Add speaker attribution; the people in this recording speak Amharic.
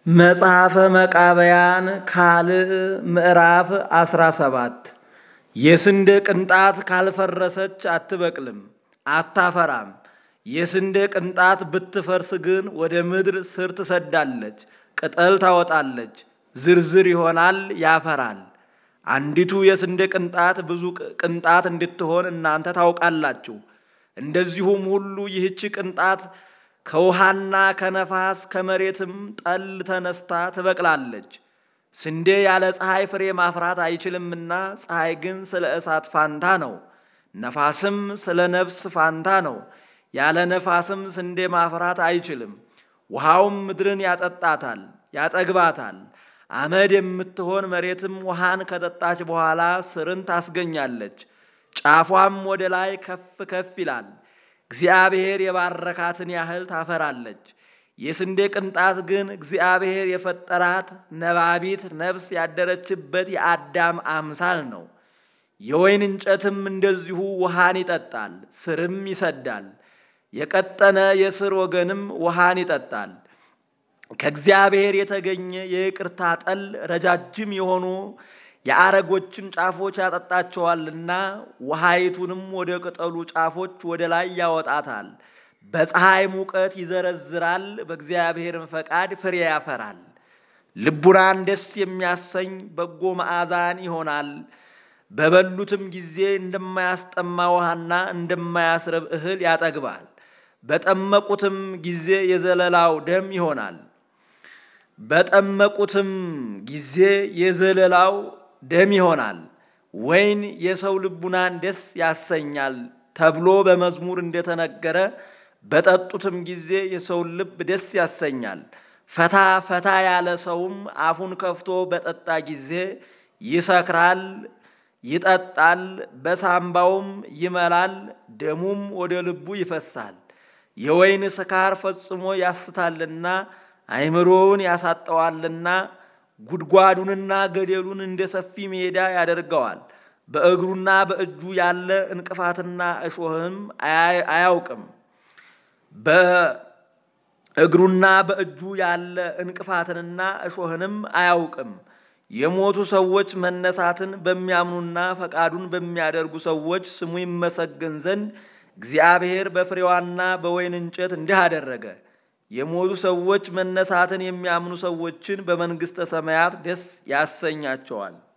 Speaker 1: መጽሐፈ መቃብያን ካልዕ ምዕራፍ 17 የስንዴ ቅንጣት ካልፈረሰች አትበቅልም አታፈራም። የስንዴ ቅንጣት ብትፈርስ ግን ወደ ምድር ስር ትሰዳለች፣ ቅጠል ታወጣለች፣ ዝርዝር ይሆናል፣ ያፈራል። አንዲቱ የስንዴ ቅንጣት ብዙ ቅንጣት እንድትሆን እናንተ ታውቃላችሁ። እንደዚሁም ሁሉ ይህች ቅንጣት ከውሃና ከነፋስ ከመሬትም ጠል ተነስታ ትበቅላለች። ስንዴ ያለ ፀሐይ ፍሬ ማፍራት አይችልምና፣ ፀሐይ ግን ስለ እሳት ፋንታ ነው፣ ነፋስም ስለ ነፍስ ፋንታ ነው። ያለ ነፋስም ስንዴ ማፍራት አይችልም። ውሃውም ምድርን ያጠጣታል፣ ያጠግባታል። አመድ የምትሆን መሬትም ውሃን ከጠጣች በኋላ ስርን ታስገኛለች፣ ጫፏም ወደ ላይ ከፍ ከፍ ይላል። እግዚአብሔር የባረካትን ያህል ታፈራለች። የስንዴ ቅንጣት ግን እግዚአብሔር የፈጠራት ነባቢት ነፍስ ያደረችበት የአዳም አምሳል ነው። የወይን እንጨትም እንደዚሁ ውሃን ይጠጣል፣ ስርም ይሰዳል። የቀጠነ የስር ወገንም ውሃን ይጠጣል። ከእግዚአብሔር የተገኘ የይቅርታ ጠል ረጃጅም የሆኑ የአረጎችን ጫፎች ያጠጣቸዋልና ውሃይቱንም ወደ ቅጠሉ ጫፎች ወደ ላይ ያወጣታል። በፀሐይ ሙቀት ይዘረዝራል፣ በእግዚአብሔርም ፈቃድ ፍሬ ያፈራል። ልቡናን ደስ የሚያሰኝ በጎ መዓዛን ይሆናል። በበሉትም ጊዜ እንደማያስጠማ ውሃና እንደማያስረብ እህል ያጠግባል። በጠመቁትም ጊዜ የዘለላው ደም ይሆናል። በጠመቁትም ጊዜ የዘለላው ደም ይሆናል። ወይን የሰው ልቡናን ደስ ያሰኛል ተብሎ በመዝሙር እንደተነገረ በጠጡትም ጊዜ የሰውን ልብ ደስ ያሰኛል። ፈታ ፈታ ያለ ሰውም አፉን ከፍቶ በጠጣ ጊዜ ይሰክራል፣ ይጠጣል፣ በሳምባውም ይመላል፣ ደሙም ወደ ልቡ ይፈሳል። የወይን ስካር ፈጽሞ ያስታልና አይምሮውን ያሳጠዋልና ጉድጓዱንና ገደሉን እንደ ሰፊ ሜዳ ያደርገዋል። በእግሩና በእጁ ያለ እንቅፋትና እሾህም አያውቅም። በእግሩና በእጁ ያለ እንቅፋትንና እሾህንም አያውቅም። የሞቱ ሰዎች መነሳትን በሚያምኑና ፈቃዱን በሚያደርጉ ሰዎች ስሙ ይመሰገን ዘንድ እግዚአብሔር በፍሬዋና በወይን እንጨት እንዲህ አደረገ። የሞቱ ሰዎች መነሳትን የሚያምኑ ሰዎችን በመንግሥተ ሰማያት ደስ ያሰኛቸዋል።